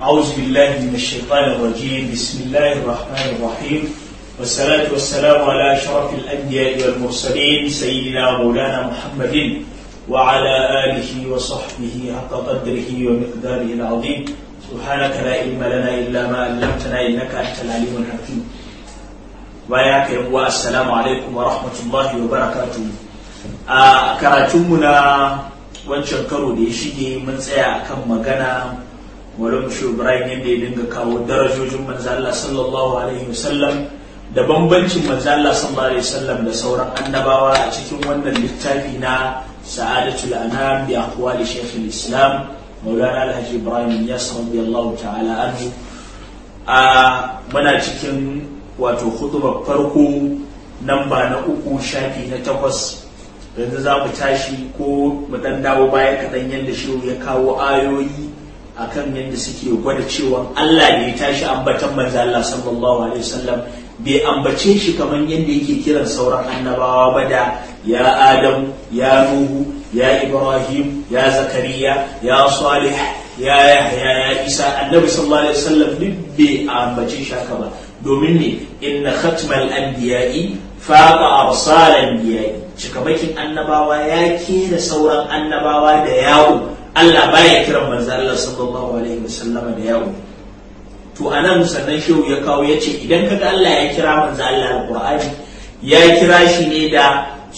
أعوذ بالله من الشيطان الرجيم بسم الله الرحمن الرحيم والصلاة والسلام على أشرف الأنبياء والمرسلين سيدنا مولانا محمد وعلى آله وصحبه حق قدره ومقداره العظيم سبحانك لا علم لنا إلا ما علمتنا إنك أنت العليم الحكيم وياك يا السلام عليكم ورحمة الله وبركاته a karatunmu na wancan karo da ya shige mun tsaya akan magana Maulana Shehu Ibrahim yadda ya dinga kawo darajojin manzo Allah sallallahu alaihi wasallam da bambancin manzo Allah sallallahu alaihi wasallam da sauran annabawa a cikin wannan littafi na Sa'adatul Anam bi aqwali Sheikh Islam Maulana Alhaji Ibrahim Yas radiyallahu ta'ala anhu a muna cikin wato khutbar farko namba na uku shafi na takwas yanzu za mu tashi ko mu dan dawo baya kaɗan yadda shehu ya kawo ayoyi akan yadda suke gwada cewa Allah ne ya tashi ambatan manzo Allah sallallahu alaihi wasallam bai ambace shi kamar yadda yake kiran sauran annabawa ba da ya Adam ya Nuhu ya Ibrahim ya Zakariya ya Salih ya Yahya ya Isa annabi sallallahu alaihi wasallam duk bai ambace shi haka ba domin ne inna khatmal anbiya'i faqa arsal anbiya'i cikamakin annabawa ya kera sauran annabawa da yawo Allah baya kiran manzo Allah sallallahu alaihi wasallama da yawo to anan sannan shehu ya kawo yace idan kaga Allah ya kira manzo Allah alqur'ani ya kira shi ne da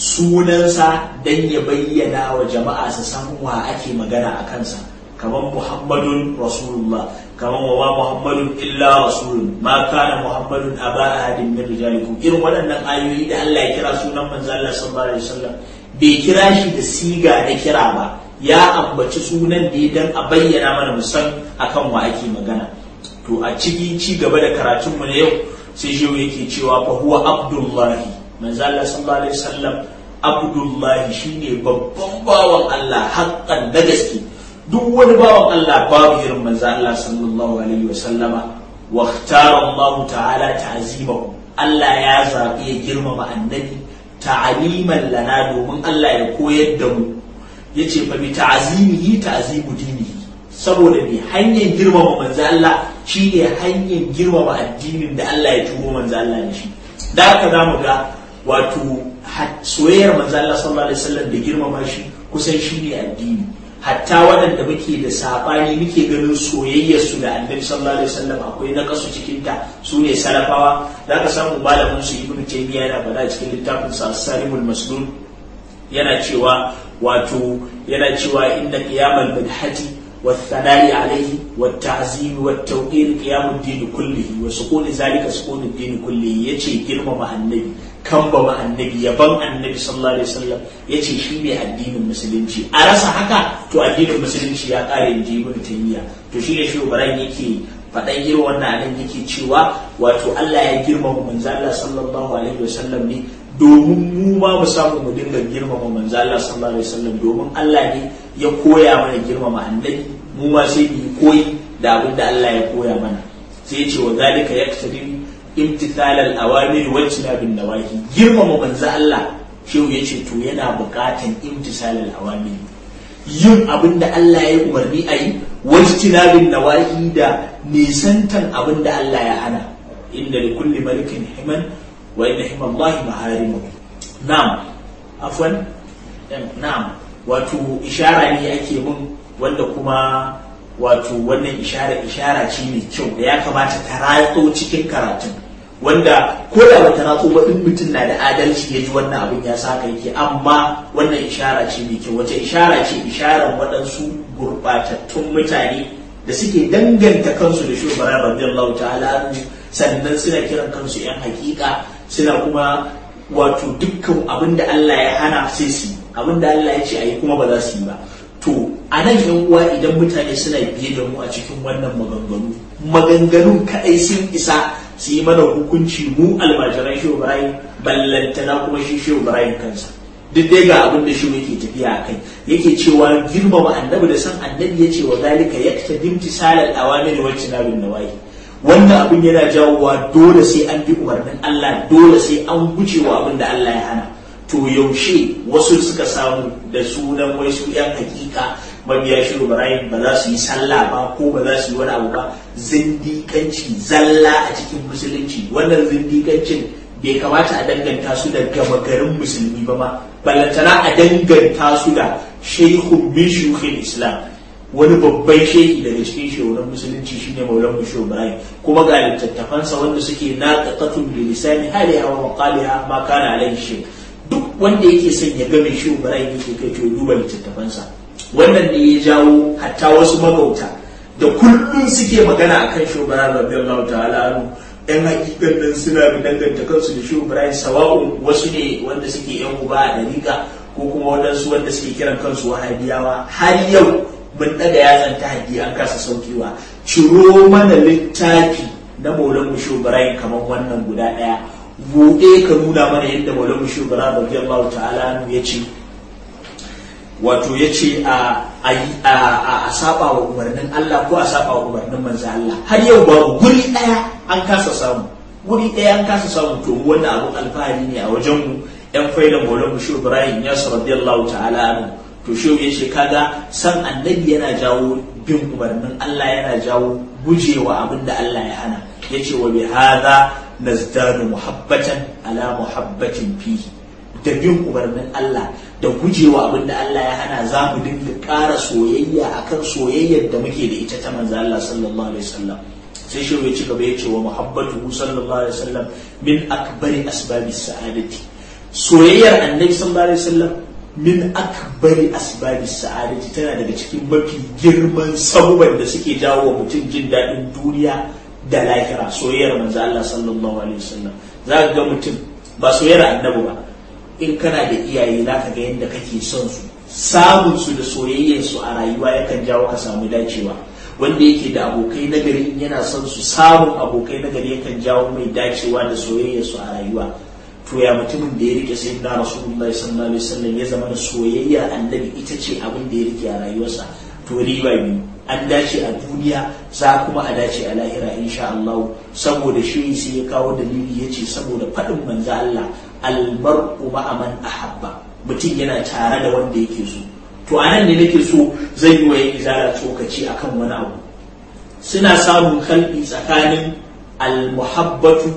sunansa dan ya bayyana wa jama'a su san wa ake magana a kansa kamar Muhammadun Rasulullah kamar wa ma Muhammadun illa rasulun ma kana Muhammadun aba ahadin min rijalikum irin waɗannan ayoyi da Allah ya kira sunan manzo Allah sallallahu alaihi wasallam bai kira shi da siga da kira ba ya ambaci sunan da dan a bayyana mana musan akan wa ake magana to a ciki ci gaba da karatun mu na yau sai shi yake cewa fa huwa abdullahi manzo Allah sallallahu alaihi wasallam abdullahi shine babban bawan Allah haƙƙan da gaske duk wani bawan Allah babu irin manzo Allah sallallahu alaihi wa sallama wa ikhtara Allah ta'ala ta'zimahu Allah ya zabi ya girmama annabi ta'aliman lana domin Allah ya koyar da mu yace fa bi ta'zimihi ta'zimu dinihi saboda bi hanyar girmama manzo Allah shine hanyar girmama addinin da Allah ya turo manzo Allah da shi da haka zamu ga wato soyayyar manzo Allah sallallahu alaihi wasallam da girmama shi kusan shine addini hatta waɗanda muke da saɓani muke ganin soyayyarsu da annabi sallallahu alaihi wasallam akwai na kasu cikin ta su ne salafawa za ka samu malamin su ibnu taymiya yana faɗa cikin littafin sa salimul maslul yana cewa wato yana cewa inna qiyamal bidhati والثناء عليه والتعظيم والتوقير قيام الدين كله وسكون ذلك سكون الدين كله يجي girmama annabi kambama annabi yaban annabi sallallahu alaihi wasallam yace shi ne addinin musulunci a rasa haka to addinin musulunci ya kare inji ibn taymiya to shi ne shi ibrahim yake faɗan irin wannan anan yake cewa wato Allah ya girmama manzo Allah sallallahu alaihi wasallam ne domin mu ma mu samu mu dinga girmama manzo Allah sallallahu alaihi wasallam domin Allah ne ya koya mana girmama annabi mu ma sai mu koyi da abin da Allah ya koya mana sai ya ce wa zalika yaktadi imtithal al-awamir wa ijtinabin nawahi girmama manzo Allah shehu yace to yana buƙatan imtithal al-awamir yin abin da Allah ya umarni a yi wa ijtinabin nawahi da nisantan abin da Allah ya hana inda li kulli malikin himan wa inna himallahi maharimu na'am afwan na'am wato ishara ne ake mun wanda kuma wato wannan ishara ishara ce mai kyau da ya kamata ta ratso cikin karatun wanda ko da bata ratso ba in mutum na da adalci ya ji wannan abin ya saka yake amma wannan ishara ce mai kyau wace ishara ce isharar waɗansu gurɓatattun mutane da suke danganta kansu da shugaba radiyallahu ta'ala sannan suna kiran kansu yan hakika suna kuma wato dukkan abin da Allah ya hana sai su abin da Allah ya ce a yi kuma ba za su yi ba to a nan yan uwa idan mutane suna biye da mu a cikin wannan maganganu maganganun kaɗai sun isa su yi mana hukunci mu almajiran shi Ibrahim ballantana kuma shi shi Ibrahim kansa duk dai ga abin da shi yake tafiya a kai yake cewa girmama annabi da san annabi ya ce wa zalika yaktadim tisalal awamir wa tinabin nawahi wannan abin yana jawowa dole sai an bi umarnin Allah dole sai an guje wa abin da Allah ya hana to yaushe wasu suka samu da sunan wai su yan hakika mabiya shi Ibrahim ba za su yi sallah ba ko ba za su yi wani abu ba zindikanci zalla a cikin musulunci wannan zindikancin bai kamata a danganta su da gama garin musulmi ba ma ballantana a danganta su da shehun min shuyukhil islam wani babban shehi daga cikin shehunan musulunci shine maulan musho ibrahim kuma ga littattafansa wanda suke naqatun bi lisani haliha wa maqaliha ma kana alaihi shay duk wanda yake son ya ga mai shi ibrahim yake kai to duba littattafansa wannan ne ya jawo hatta wasu magauta da kullum suke magana akan shi ibrahim radiyallahu ta'ala anhu yan hakikan nan suna da danganta kansu da shi ibrahim sawa'un wasu ne wanda suke yan uba a dariƙa ko kuma waɗansu wanda suke kiran kansu wahabiyawa har yau mun daga yatsan ta haƙi an kasa saukewa ciro mana littafi na maulan musho ibrahim kamar wannan guda ɗaya buɗe ka nuna mana yadda maulan musho ibrahim radiyallahu ta'ala ya ce wato ya ce a saba wa umarnin Allah ko a saba wa umarnin manzo Allah har yau babu guri ɗaya an kasa samu guri ɗaya an kasa samu to wannan abun alfahari ne a wajen mu yan faidan maulan musho ibrahim ya radiyallahu ta'ala anhu to shi ya ce kaga san annabi yana jawo bin umarnin Allah yana jawo gujewa abin da Allah ya hana ya ce wa bi hadha nazdadu muhabbatan ala muhabbatin fihi da bin umarnin Allah da gujewa abin da Allah ya hana za mu dinga ƙara soyayya akan soyayyar da muke da ita ta manzo Allah sallallahu alaihi wasallam sai shi ya ci gaba ya ce wa muhabbatu sallallahu alaihi wasallam min akbari asbabi sa'adati soyayyar annabi sallallahu alaihi wasallam min akbari asbabi sa'adati tana daga cikin mafi girman sabuban da suke jawo wa mutum jin daɗin duniya da lahira soyayyar manzo Allah sallallahu alaihi wasallam za ka ga mutum ba soyayyar annabi ba in kana da iyaye za ka ga yadda kake son su samun su da soyayyar su a rayuwa yakan jawo ka samu dacewa wanda yake da abokai nagari in yana son su samun abokai nagari yakan jawo mai dacewa da soyayyar su a rayuwa to ya mutumin da ya rike sai na rasulullahi sallallahu alaihi wasallam ya zama da soyayyar annabi ita ce abin da ya rike a rayuwarsa to riba biyu an dace a duniya za kuma a dace a lahira insha Allah saboda shi sai ya kawo dalili ya ce saboda faɗin manzo Allah almar'u ma'a man ahabba mutum yana tare da wanda yake so to anan ne nake so zan yi wa yin izara tsokaci akan wani abu suna samun kalbi tsakanin almuhabbatu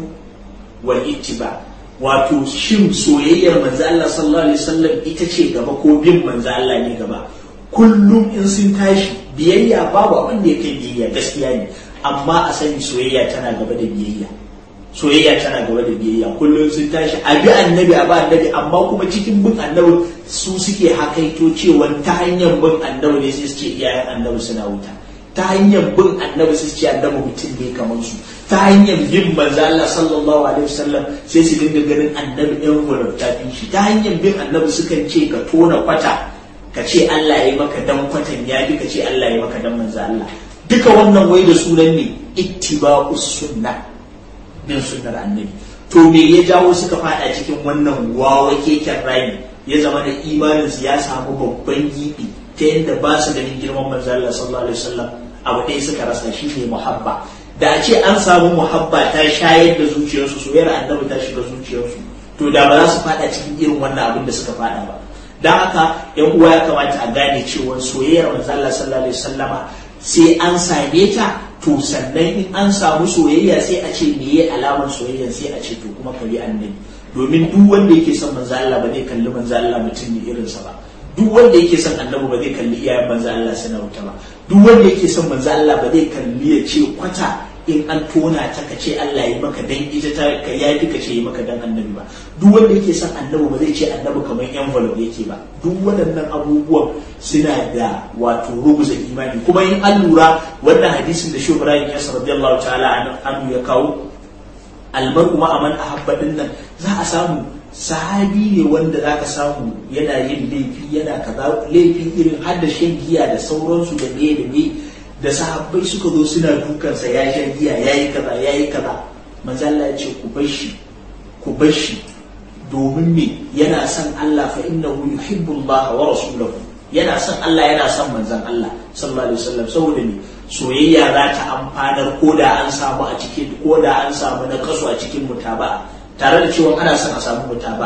wal ittiba wato shin soyayyar manzo Allah sallallahu alaihi wasallam ita ce gaba ko bin manzo Allah ne gaba kullum in sun tashi biyayya babu abin da yake biyayya gaskiya ne amma a sani soyayya tana gaba da biyayya soyayya tana gaba da biyayya kullum sun tashi a bi annabi a ba annabi amma kuma cikin bin annabi su suke hakaito cewa ta hanyar bin annabi ne sai su ce iyayen annabi suna wuta ta hanyar bin annabi sai su ce annabi mutum ne kamar su ta hanyar bin manzo Allah sallallahu alaihi wasallam sai su dinga ganin annabi ɗan volunta shi ta hanyar bin annabi sukan ce ka tona kwata ka ce Allah ya yi maka dan kwatan ya bi ka ce Allah ya yi maka dan manzo Allah duka wannan wai da sunan ne ittiba'us sunnah bin sunnar annabi to me ya jawo suka fada cikin wannan wawa keken rami ya zama da imaninsu ya samu babban gibi ta yadda ba su ganin girman manzo Allah sallallahu alaihi wasallam abu ɗaya suka rasa shi ne muhabba da a ce an samu muhabba ta shayar da zuciyarsu soyayyar annabi ta shiga zuciyarsu to da ba za su fada cikin irin wannan abin da suka fada ba don haka yan uwa ya kamata a gane cewa soyayyar manzo Allah sallallahu alaihi wasallama sai an same ta to sannan in an samu soyayya sai a ce me ya alamar soyayya sai a ce to kuma ka bi annabi domin duk wanda yake son manzo Allah ba zai kalli manzo Allah mutum ne irinsa ba duk wanda yake son annabi ba zai kalli iyayen manzo Allah suna wuta ba duk wanda yake son manzo Allah ba zai kalli ya ce kwata in an tona ta ka ce Allah yi maka dan ita ta ka ya ka ce yi maka dan annabi ba duk wanda yake son annabi ba zai ce annabi kamar envelope yake ba duk waɗannan abubuwan suna da wato rubuza imani kuma in an lura wannan hadisin da shi Ibrahim ya radiyallahu ta'ala anhu ya kawo almar'u ma aman ahabba nan za a samu sahabi ne wanda za ka samu yana yin laifi yana kaza laifi irin har da shan giya da sauransu da me da me da sahabbai suka zo suna dukansa ya sha giya ya yi kaza ya yi kaza manzalla ya ce ku bar shi ku bar shi domin me yana son Allah fa innahu yuhibbu Allah wa rasulahu yana son Allah yana son manzon Allah sallallahu alaihi wasallam saboda ne soyayya za ta amfanar ko da an samu a cikin ko da an samu na kaso a cikin mutaba'a tare da cewa ana son a samu mutaba'a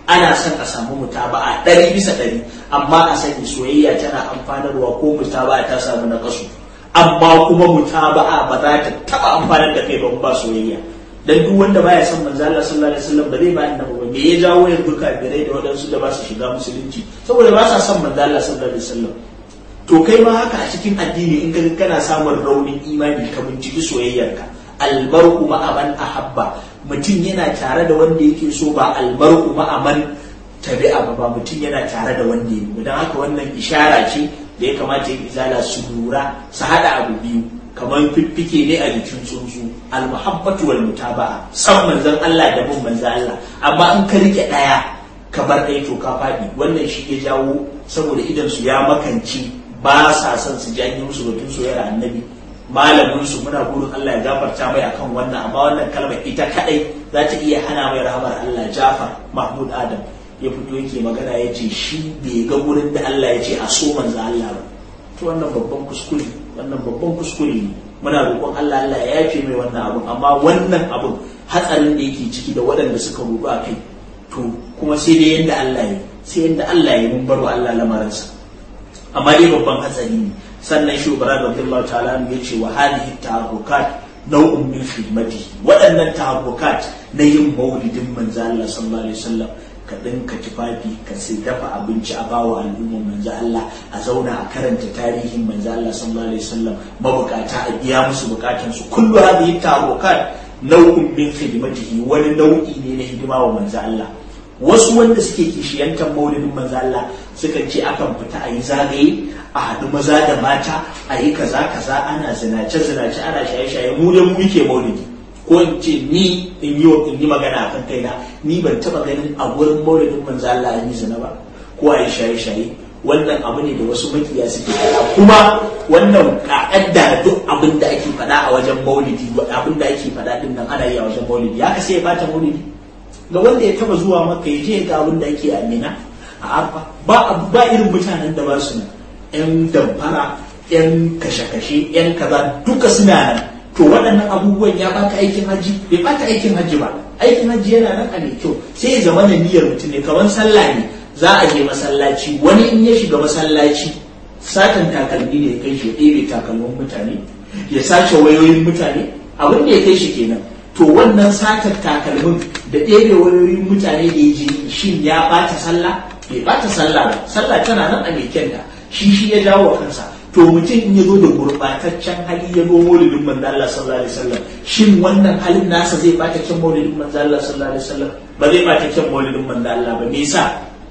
ana son a samu mutaba'a ɗari bisa ɗari amma a sani soyayya tana amfanarwa ko mutaba'a ta samu na kasu amma kuma mutaba'a ba za ta taɓa amfanar da kai ba ba soyayya dan duk wanda baya son manzo Allah sallallahu alaihi wasallam ba zai ba annabi ba me ya jawo yanzu kafirai da waɗansu da ba su shiga musulunci saboda ba sa son manzo Allah sallallahu alaihi wasallam to kai ma haka a cikin addini in ka kana samun raunin imani ka binciki soyayyarka almar'u ma'aman ahabba mutum yana tare da wanda yake so ba almar'u ma'aman tabi'a ba ba mutum yana tare da wanda yake don haka wannan ishara ce da ya kamata ya izala su lura su hada abu biyu kamar fiffike ne a jikin tsuntsu almuhabbatu wal mutaba'a san manzon Allah da bin manzon Allah amma in ka rike daya ka bar ɗaya to ka faɗi wannan shi ya jawo saboda idan su ya makance ba sa son su janye musu batun soyayyar annabi malamin su muna burin Allah ya gafarta mai akan wannan amma wannan kalmar ita kadai za ta iya hana mai rahamar Allah Jafar Mahmud Adam ya fito yake magana ya ce shi bai ga gurin da Allah ya ce a so manzo Allah ba to wannan babban kuskure wannan babban kuskure ne muna roƙon Allah Allah ya yafe mai wannan abun amma wannan abun hatsarin da yake ciki da waɗanda suka rubu a kai to kuma sai dai yanda Allah ya sai yanda Allah ya mun baro Allah lamarinsa amma dai babban hatsari ne sannan shugaba radiyallahu ta'ala ya ce wa hadhihi taharrukat nau'un min khidmati waɗannan taharrukat na yin maulidin manzo Allah sallallahu alaihi wasallam ka dinka tufafi ka sai dafa abinci a bawa al'umma manzo Allah a zauna a karanta tarihin manzo Allah sallallahu alaihi wasallam mabukata a biya musu bukatun su kullu hadhihi taharrukat nau'un min khidmatihi wani nau'i ne na hidima wa manzo Allah wasu wanda suke kishiyantar maulidin manzo Allah suka ce akan fita a yi zagaye a haɗu maza da mata a yi kaza kaza ana zinace zinace ana shaye shaye mu da mu muke maulidi ko in ce ni in yi in yi magana akan kaina ni ban taba ganin a gurin maulidin manzo Allah an yi zina ba ko a yi shaye shaye wannan abu ne da wasu makiya suke faɗa kuma wannan ka'adda duk abin da ake faɗa a wajen maulidi abin da ake faɗa din nan ana yi a wajen maulidi ya kasa ya bata maulidi ga wanda ya taba zuwa maka ya je ga abin da ake amina a arfa ba ba irin mutanen da ba su nan yan damfara yan kashe-kashe yan kaza duka suna nan to waɗannan abubuwan ya baka aikin hajji bai baka aikin hajji ba aikin hajji yana nan a mai kyau sai ya zama da niyyar mutum ne kamar sallah ne za a je masallaci wani in ya shiga masallaci satan takalmi ne ya kai shi ya ɗebe takalmin mutane ya sace wayoyin mutane abin da ya kai shi kenan to wannan satar takalmin da ɗebe wayoyin mutane da ya je shin ya bata sallah bai bata sallah ba sallah tana nan a mai kyanta shi shi ya jawo kansa to mutum in ya zo da gurɓataccen hali ya zo maulidin manzo Allah sallallahu alaihi wasallam shin wannan halin nasa zai bata kyan maulidin manzo Allah sallallahu alaihi wasallam ba zai bata kyan maulidin manzo Allah ba me yasa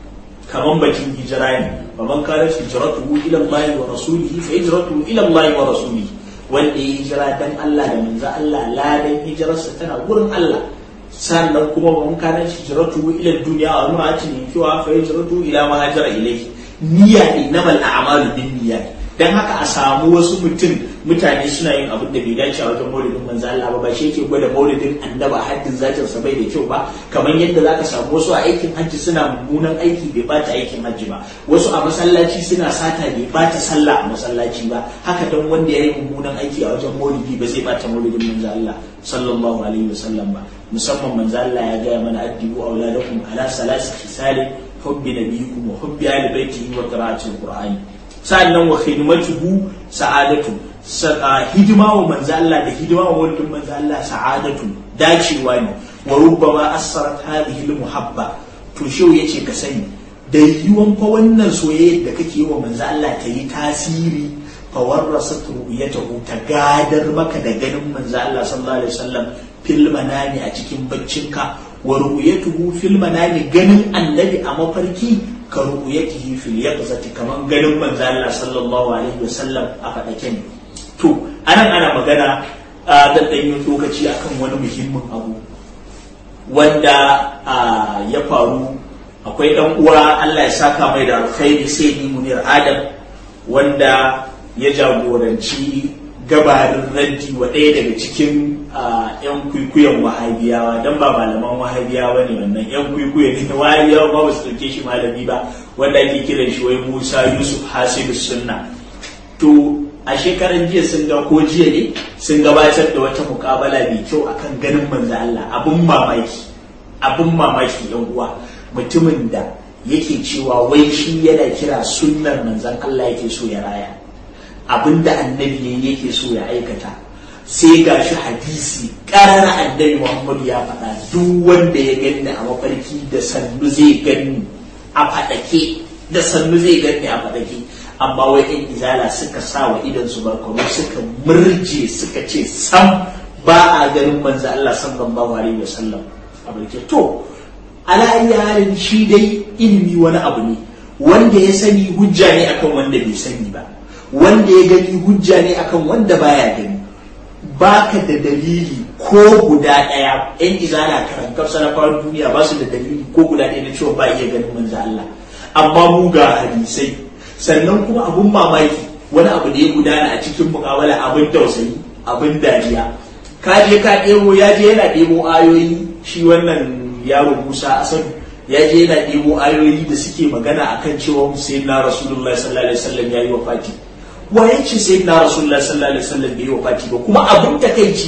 kaman bakin hijira ne wa man kana hijratuhu ila Allah wa rasulihi fa hijratuhu ila Allah wa rasulihi wanda ya hijira dan Allah da manzo Allah ladan hijirarsa tana gurin Allah sannan kuma man kana hijratuhu ila dunya wa imra'atin yankiwa fa hijratuhu ila ma hajara ilayhi niyya innamal a'malu binniyat dan haka a samu wasu mutum mutane suna yin abin da bai dace a wajen maulidin manzo Allah ba ba shi yake gwada maulidin annaba haddin zatin sa bai da kyau ba kamar yadda zaka samu wasu a aikin hajji suna mummunan aiki bai bata aikin hajji ba wasu a masallaci suna sata bai bata sallah a masallaci ba haka dan wanda yayi mummunan aiki a wajen maulidi ba zai bata maulidin manzo Allah sallallahu alaihi wasallam ba musamman manzo Allah ya gaya mana addibu auladakum ala salasi khisalin hubbi nabiyikum wa hubbi ahli baitihi wa qira'atil qur'ani sa'annan wa khidmatuhu sa'adatu hidima wa manzo Allah da hidima wa walidin manzo Allah sa'adatu dacewa ne wa rubbama assarat hadhihi almuhabba to shau yace ka sani da yiwuwan fa wannan soyayya da kake yi wa manzo Allah ta yi tasiri fa warrasat ru'yatahu ta gadar maka da ganin manzo Allah sallallahu alaihi wasallam fil manami a cikin baccinka wa ru'yatuhu fil manami ganin annabi a mafarki ka ru'yatihi fil yaqzati kaman ganin manzo Allah sallallahu alaihi wasallam a fadake ne to anan ana magana da dan yin lokaci akan wani muhimmin abu wanda ya faru akwai dan uwa Allah ya saka mai da alkhairi sai ni munir adam wanda ya jagoranci gabarin raddi wa ɗaya daga cikin yan kwikwiyon wahabiyawa don ba malaman wahabiyawa ne wannan yan kwikwiyo ne na wahabiyawa ba su ɗauke shi malami ba wanda ake kiran shi wai musa yusuf hasidu sunna to a shekaran jiya sun ga ko jiya ne sun gabatar da wata mukabala mai kyau akan ganin manzo Allah abun mamaki abun mamaki yan uwa mutumin da yake cewa wai shi yana kira sunnar manzan Allah yake so ya raya abinda annabi yake so ya aikata sai ga shi hadisi ƙarar annabi Muhammadu ya faɗa duk wanda ya gani a mafarki da sannu zai gani a faɗake da sannu zai gani a faɗake amma wai in izala suka sa wa idan su barkono suka murje suka ce sam ba a ganin manzo Allah sallallahu alaihi wasallam a barke to ala halin shi dai ilimi wani abu ne wanda ya sani hujja ne akan wanda bai sani ba wanda ya gani hujja ne akan wanda baya gani baka da dalili ko guda ɗaya yan izala karantar sanafar duniya ba su da dalili ko guda ɗaya na cewa ba iya ganin manzo Allah amma mu ga hadisai sannan kuma abun mamaki wani abu da ya gudana a cikin mukawala abin tausayi abin dariya ka je ka ɗebo ya je yana ɗebo ayoyi shi wannan yaro Musa Asadu ya je yana ɗebo ayoyi da suke magana akan cewa sayyidina Rasulullahi sallallahu alaihi wasallam yayi wafati waye ce sayyidina Rasulullahi sallallahu alaihi wasallam bai wafati ba kuma abin takeici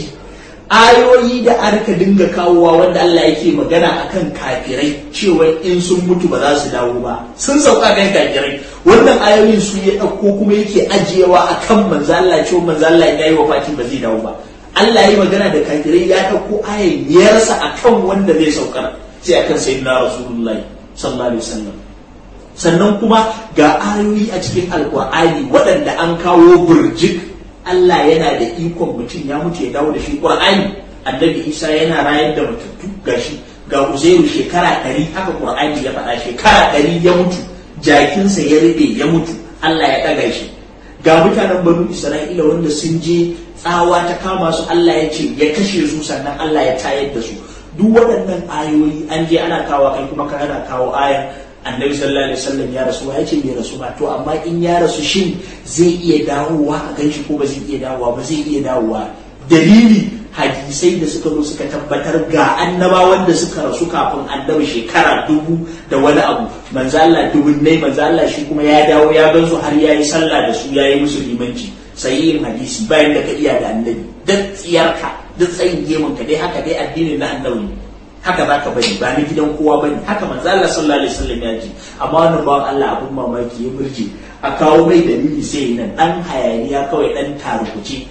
ayoyi da aka dinga kawowa wanda Allah yake magana akan kafirai cewa in sun mutu ba za su dawo ba sun sauka kan kafirai wannan ayoyin su ya ɗauko kuma yake ajiyewa akan manzo Allah cewa manzo Allah ya yi wafati ba zai dawo ba Allah ya yi magana da kafirai ya ɗauko ayan ya rasa akan wanda zai saukar sai akan sayyidina Rasulullahi sallallahu alaihi wasallam sannan kuma ga ayoyi a cikin alkur'ani waɗanda an kawo burjik Allah yana da ikon mutum ya mutu ya dawo da shi Qur'ani annabi Isa yana rayar da matattu gashi ga Uzairu shekara ɗari haka Qur'ani ya faɗa shekara ɗari ya mutu jakinsa ya rube ya mutu Allah ya ɗaga shi ga mutanen banu Isra'ila wanda sun je tsawa ta kama su Allah ya ce ya kashe su sannan Allah ya tayar da su duk waɗannan ayoyi an je ana kawo kai kuma ka ana kawo ayan annabi sallallahu alaihi wasallam ya rasu ya ce bai rasu ba to amma in ya rasu shin zai iya dawowa a ganshi ko ba zai iya dawowa ba zai iya dawowa dalili hadisai da suka zo suka tabbatar ga annabawan da suka rasu kafin annabi shekara dubu da wani abu manzo Allah dubunnai manzo Allah shi kuma ya dawo ya gansu har yayi sallah da su yayi musu limanci sahihin hadisi bayan da ka iya da annabi duk tsiyarka duk tsayin gemun ka dai haka dai addinin na annabi haka za ka bari ba ni gidan kowa bane haka manzo Allah sallallahu alaihi wasallam ya ji amma wannan bawan Allah abun mamaki ya murje a kawo mai dalili sai nan dan hayaniya kawai dan tarukuce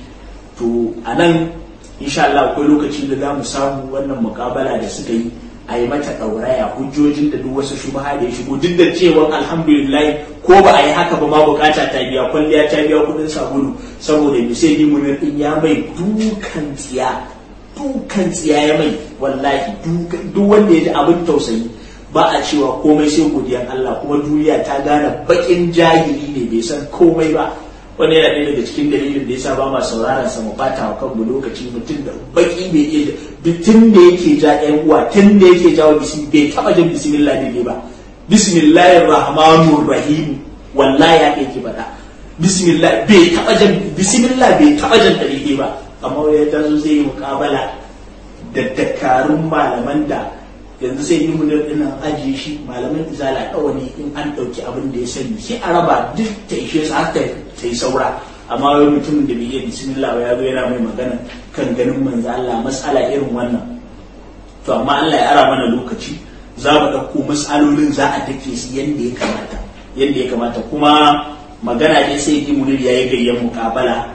to anan insha Allah akwai lokaci da za mu samu wannan mukabala da suka yi a yi mata ɗauraya hujjojin da duk wasu shubaha da ya shigo duk da cewa alhamdulillah ko ba a yi haka ba ma bukata ta biya kwalliya ta biya kudin sabulu saboda misali mun din ya mai dukan tsiya dukan tsiya ya mai wallahi duk wanda ya ji abin tausayi ba a cewa komai sai godiyan Allah kuma duniya ta gane bakin jahili ne bai san komai ba wani yana ɗaya daga cikin dalilin da yasa ba ma sauraron sa mu bata wa kanmu lokaci mutum da baki bai iya tun da yake ja ƴan uwa tun da yake jawo bismi bai taba jin bismillah ne ba bismillahir rahmanir rahim wallahi ya yake faɗa bismillah bai taba jin bismillah bai taba jin dalili ba amma ya tazo zai yi mukabala da dakarun malaman da yanzu sai yi munir dinnan ajiye shi malaman izala kawai in an ɗauki abin da ya sani sai a raba duk ta ishe su haka ta yi saura amma wai mutumin da bai iya bismillah ya zo yana mai magana kan ganin manzo Allah mas'ala irin wannan to amma Allah ya ara mana lokaci za mu ɗauko mas'alolin za a dake su yadda ya kamata yadda ya kamata kuma magana ne sai yi munir ya yi gayyan mukabala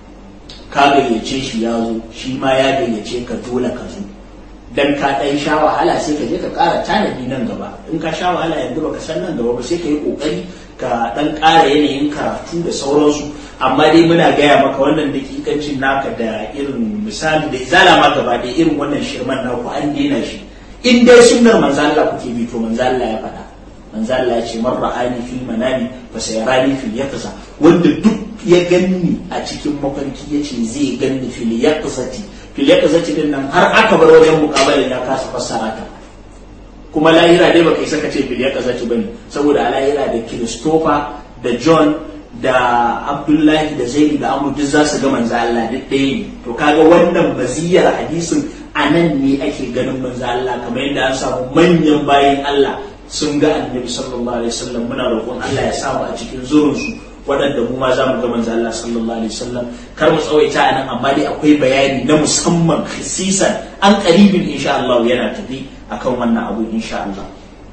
ka gayyace shi ya zo shi ma ya gayyace ka dole ka zo dan ka ɗan sha wahala sai ka je ka ƙara tanadi nan gaba in ka sha wahala yanzu baka san nan gaba ba sai ka yi ƙoƙari ka ɗan ƙara yanayin karatu da sauransu amma dai muna gaya maka wannan dakikancin naka da irin misali da izala ma gaba da irin wannan shirman naku an daina shi in dai sunnar manzo Allah kuke bi to manzo Allah ya faɗa manzo Allah ya ce man ra'ani fil manami fa sayarani fil yaqza wanda duk ya ganni a cikin mafarki yace zai ganni fil yaqzati filiyar zaci din nan har aka bar wajen mukabalin ya kasa fassara ta kuma lahira dai baka isa ka ce filiyar zaci bane saboda a lahira da Christopher da John da Abdullahi da Zaid da Amr duk za su ga manzo Allah duk ɗaya ne to kaga wannan baziyar hadisin a nan ne ake ganin manzo Allah kamar yadda an samu manyan bayin Allah sun ga annabi sallallahu alaihi wasallam muna roƙon Allah ya samu a cikin zurinsu waɗanda mu ma za mu ga manzo Allah sallallahu alaihi wasallam kar mu tsawaita a nan amma dai akwai bayani na musamman khisisan an qaribin insha Allah yana tafi akan wannan abu insha Allah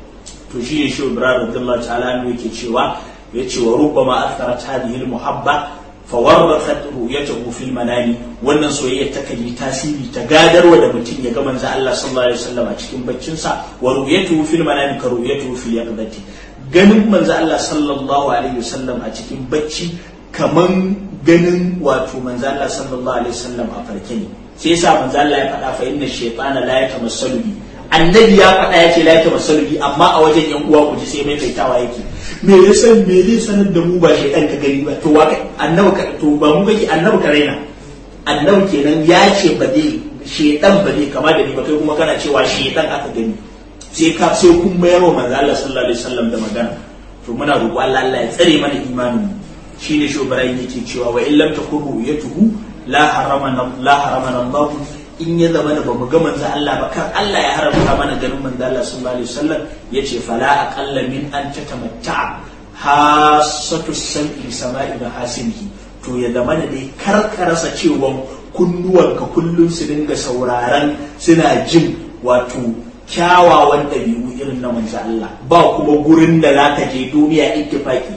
to shi ne shi ibrahim radiyallahu ta'ala ne yake cewa ya ce wa rubbama atharat hadhihi al-muhabba fawarrathat ru'yatahu fil manami wannan soyayya ta kan yi tasiri ta gadarwa da mutum ya ga manzo Allah sallallahu alaihi wasallam a cikin baccin sa wa ru'yatuhu fil manami ka ru'yatuhu fil yaqdati ganin manzo Allah sallallahu alaihi wasallam a cikin bacci kaman ganin wato manzo Allah sallallahu alaihi wasallam a farke ne sai yasa manzo Allah ya faɗa fa inna shaytana la yatamassalu bi annabi ya faɗa ya ce la yatamassalu bi amma a wajen yan uwa ku ji sai mai kaitawa yake me ya san me zai sanar da mu ba shaytan ka gani ba to wa annabi ka to ba mu kake annabi ka raina annabi kenan ya ce ba zai shaytan ba zai kama da ni ba kai kuma kana cewa shaytan aka gani sai ka sai kun mayar wa manzo Allah sallallahu alaihi wasallam da magana to muna roƙo Allah Allah ya tsare mana imanin mu shine shobarai yake cewa wa illam takuru yatuhu la haramana la haramana Allah in ya zama da bamu ga manzo Allah ba kan Allah ya haramta mana ganin manzo Allah sallallahu alaihi wasallam yace fala aqalla min an tatamatta hasatu sam'i sama'i da hasimihi to ya zama da dai karkarasa cewa kunnuwanka kullum su dinga sauraron suna jin wato kyawawan ɗabi'u irin na manzo Allah ba kuma gurin da zaka je duniya ittifaki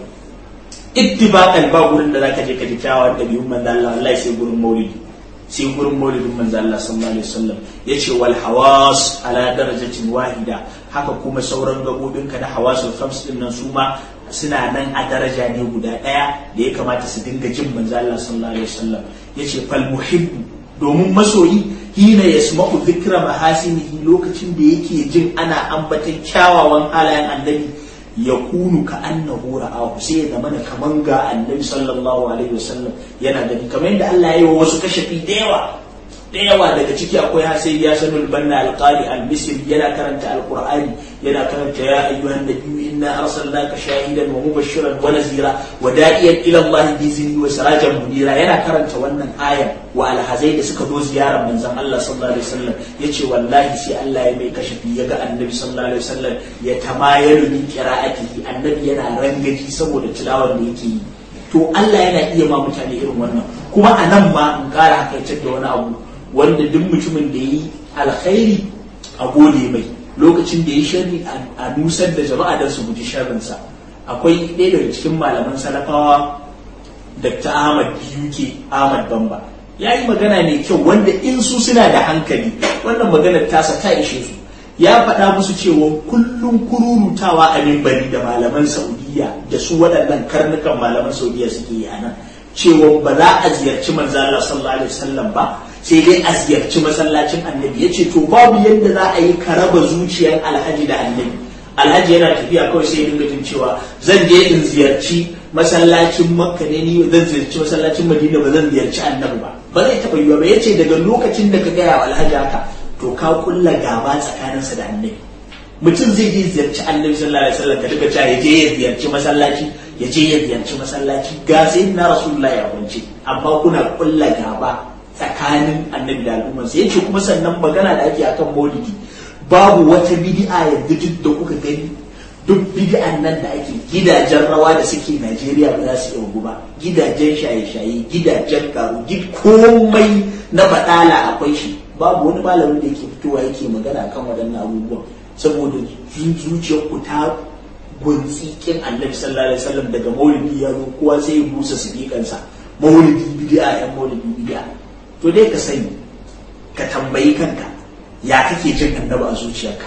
ittifaqan ba gurin da zaka je ka ji kyawawan ɗabi'un manzo Allah wallahi sai gurin maulidi sai gurin maulidin manzo Allah sallallahu alaihi wasallam yace wal hawas ala darajatin wahida haka kuma sauran gabobin ka da hawasul khams din nan su ma suna nan a daraja ne guda daya da ya kamata su dinga jin manzo Allah sallallahu alaihi wasallam yace fal muhibbu domin masoyi hina yasma'u dhikra mahasinihi lokacin da yake jin ana ambatan kyawawan halayen annabi ya kunu ka annahu ra'ahu sai ya zama kaman ga annabi sallallahu alaihi wasallam yana gani kamar yadda Allah ya yi wa wasu kashafi da yawa da yawa daga ciki akwai hasai ya sanul banna alqali al-misri yana karanta alqur'ani yana karanta ya ayyuhan nabiyyu inna arsalnaka shahidan wa mubashiran wa nazira wa da'iyan ila Allah bi izni wa sirajan munira yana karanta wannan aya wa alhazai da suka zo ziyarar manzon Allah sallallahu alaihi wasallam yace wallahi sai Allah ya mai kashafi ya ga annabi sallallahu alaihi wasallam ya tamayalu min qira'atihi annabi yana rangaji saboda tilawar da yake yi to Allah yana iya ma mutane irin wannan kuma a nan ma in kara hakaitar da wani abu wanda duk mutumin da yi alkhairi a gode mai lokacin da ya sharri a nusar da jama'a don su guji sharrinsa akwai ɗaya daga cikin malaman salafawa dr ahmad yuke ahmad bamba ya yi magana mai kyau wanda in su suna da hankali wannan maganar tasa ta ishe su ya faɗa musu cewa kullum kururutawa a mimbari da malaman saudiya da su waɗannan karnukan malaman saudiya suke yi a nan cewa ba za a ziyarci manzo Allah sallallahu alaihi wasallam ba sai dai a ziyarci masallacin annabi yace to babu yadda za a yi ka raba zuciyar alhaji da annabi alhaji yana tafiya kawai sai ya dinga jin cewa zan je in ziyarci masallacin makka ne ni zan ziyarci masallacin madina ba zan ziyarci annabi ba ba zai taɓa yiwa ba yace daga lokacin da ka gaya wa alhaji haka to ka kulla gaba tsakaninsa da annabi mutum zai je ziyarci annabi sallallahu alaihi wasallam ka duka cewa ya je ya ziyarci masallaci ya je ya ziyarci masallaci ga sai na rasulullahi ya kwance amma kuna kulla gaba tsakanin annabi da al'umma sai yace kuma sannan magana da ake akan maulidi babu wata bid'a yanzu duk da kuka gani duk bid'an nan da ake gidajen rawa da suke Najeriya ba za su iya ba gidajen shaye-shaye gidajen karu gid komai na badala akwai shi babu wani malamin da yake fitowa yake magana kan waɗannan abubuwan saboda zuciyar ku ta gunsi kin annabi sallallahu alaihi wasallam daga maulidi ya zo kowa sai ya busa sidikansa maulidi bid'a yan maulidi bid'a to dai ka sani ka tambayi kanka ya kake jin annabi a zuciyarka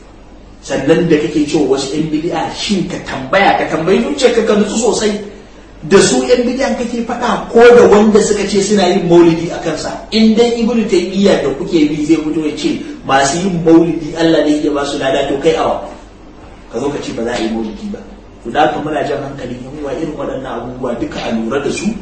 sannan da kake cewa wasu yan bid'a shin ka tambaya ka tambayi zuciyarka ka nutsu sosai da su yan bid'an kake faɗa ko da wanda suka ce suna yin maulidi a kansa in dai ibnu taymiya da kuke bi zai fito ya ce masu yin maulidi Allah ne ya ba su lada to kai awa ka zo ka ce ba za a yi maulidi ba to da haka muna jan hankalin yan uwa irin waɗannan abubuwa duka a lura da su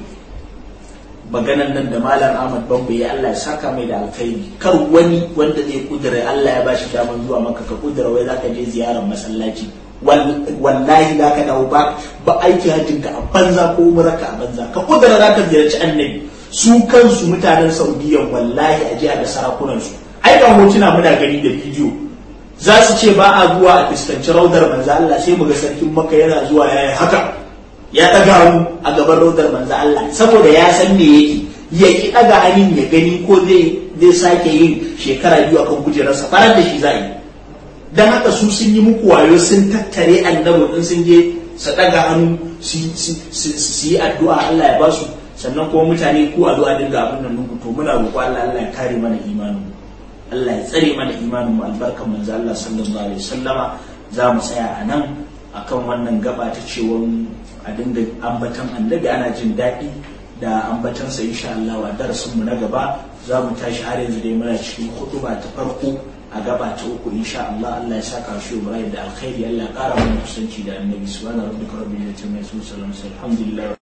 maganan nan da malam Ahmad Bambe ya Allah ya saka mai da alkhairi kar wani wanda zai kudura Allah ya bashi daman zuwa maka ka kudura wai zaka je ziyarar masallaci wallahi za ka dawo ba ba aiki hajjin ka a banza ko umrarka a banza ka kudura za ka ziyarci annabi su kansu mutanen saudiya wallahi a jiya da sarakunan su ai ga hotuna muna gani da bidiyo za su ce ba a zuwa a fuskanci raudar manzo Allah sai mu ga sarkin maka yana zuwa yayi haka ya ɗaga mu a gaban rodar manzo Allah saboda ya san me yake ya ki ɗaga hannun ya gani ko zai zai sake yin shekara biyu akan kujerarsa farar da shi za yi dan haka su sun yi muku wayo sun tattare annabi in sun je su daga hannu su yi addu'a Allah ya ba su sannan kuma mutane ku addu'a dinga abin nan nuku to muna roƙo Allah Allah ya kare mana imanin Allah ya tsare mana imanin mu albarkan manzo Allah sallallahu alaihi wasallama za mu tsaya a nan akan wannan gaba ta cewa a dinga ambatan annabi ana jin daɗi da ambatansa insha Allah a darasin mu na gaba za mu tashi har yanzu dai muna cikin hutuba ta farko a gaba ta uku insha Allah Allah ya saka shi Ibrahim da alkhairi Allah ya kara mana kusanci da annabi subhanahu wa ta'ala rabbil alamin alhamdulillah